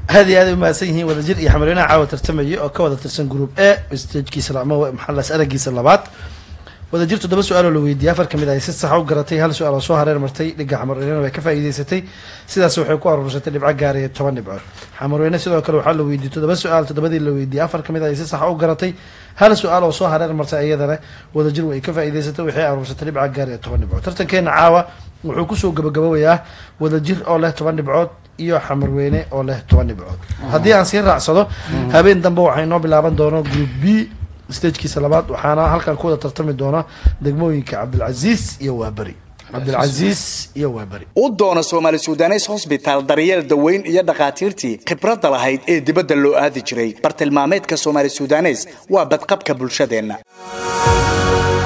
aad iyo aad ay umahadsan yihiin wadajir iyo xamarweynaha caawa tartamaya oo ka wada tirsan group a stagekiisa ama maxalas aragiisa labaad wadajir toddoba su-aaloo la weydiiyey afar kamid ay si sax u garatay hal su-aal oo soo hareer martay dhiga xamarweynena way ka faa'iideysatay sidaas waxay ku aruursatay dhibco gaaraya toban dhibcood xamarweyne sidoo kale waxaa la weydiiyey toddoba su-aal toddobadii la weydiiyey afar kamid ay si sax u garatay hal su-aal oo soo hareer martay iyadana wadajir way ka faa'iideysatay waxay aruursatay dhibco gaaraya toban dhibcood tartankeena caawa wuxuu kusoo gabagabowayaa wadajir oo leh toban dhibcood iyo xamarweyne oo leh toban dhibcood haddii aan sii raacsado habeen dambe waxay noo bilaaban doono group b stagekiisa labaad waxaana halkan ku wada tartami doona degmooyinka cabdilcasiis iyo waaberi cabdilcasiis iyo waaberi u doona soomaali sudanes hosbitaal daryeel daweyn iyo dhakhaatiirtii khibradda lahayd ee dibadda loo aadi jiray bartilmaameedka soomaali sudanes waa badqabka bulshadeenna